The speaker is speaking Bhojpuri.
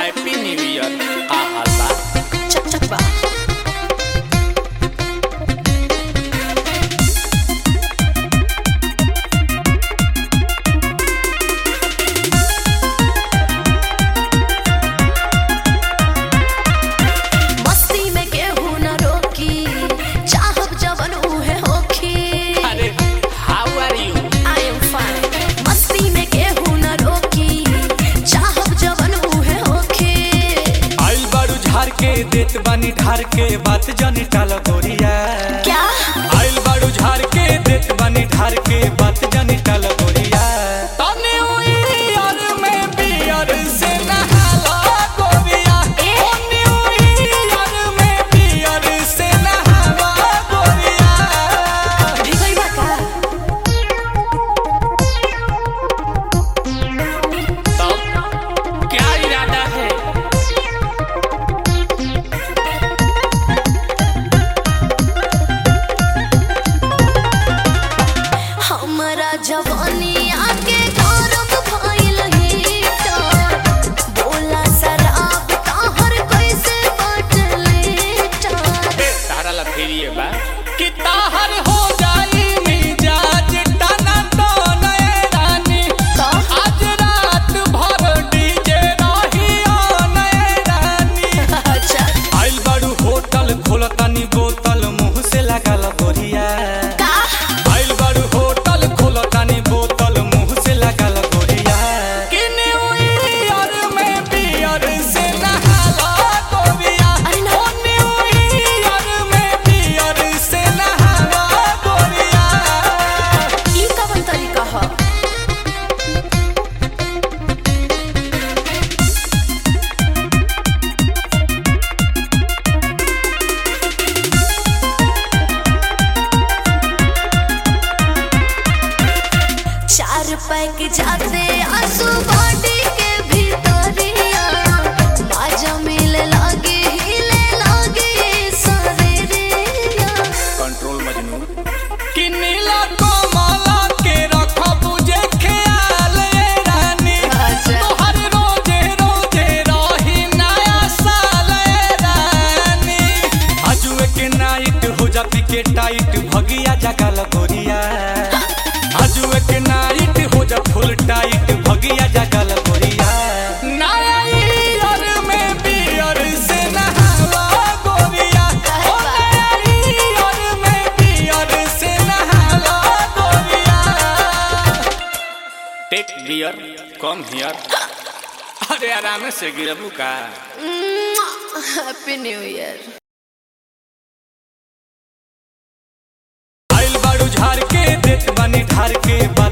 हैप्पी न्यू ईयर आहा बा चक चक बा मस्ती में केहू न रोकी चाहब जवन उहे होखी अरे how are you I am fine. मस्ती में केहू न रोकी चाहब जवन उहे होखी आइल बारू झार के देत बानी ढार के बात जानी टाल गोरिया क्या आइल बारू झार के देत बानी ढार के बात जानी टाल गोरिया तने हुई यार में बियर से नहाला गोरिया ए? तने हुई यार में बियर से नहाला गोरिया भिगई बा का तब क्या इरादा है हमरा जवानी आके गौरव भइल हीटर बोला शराब ताहर कैसे बाटले टार तारा ला फेरिए बा कि ताहर हो जाई मिजाज टना तो नए रानी तो आज रात भर डीजे रही ओ नए रानी अच्छा आइल बारू होटल खोलतानी बोतल मुंह से लागल गोरिया का आइल बारू होटल खोलतानी बोतल मुंह से लागल गोरिया कि न्यू ईयर में बियर से नहाला गोरिया अरे ना। ओ न्यू ईयर में बियर से नहाला गोरिया ई कवन तरीका ह चार पैक जाते आंसू बॉडी के भीतरिया बाजा मिले लागे हिले लागे शरीरिया कंट्रोल मजनू कि नीला कमला के रखब जे ख्याल ए रानी अच्छा। तोहर रोजे रोजे रही नया साल ए रानी आजुए के नाइट हो जाती के टाइट भगिया जगल गोरिया आजुए के नाइट हो जा फुल टाइट भगिया जगल गोरिया नया ईयर में बियर से नहावा गोरिया ओ नया ईयर में बियर से नहावा गोरिया टेक बियर कम हियर अरे आराम से गिरबू का हैप्पी न्यू ईयर आइल बारू झार के देत बानी ढार के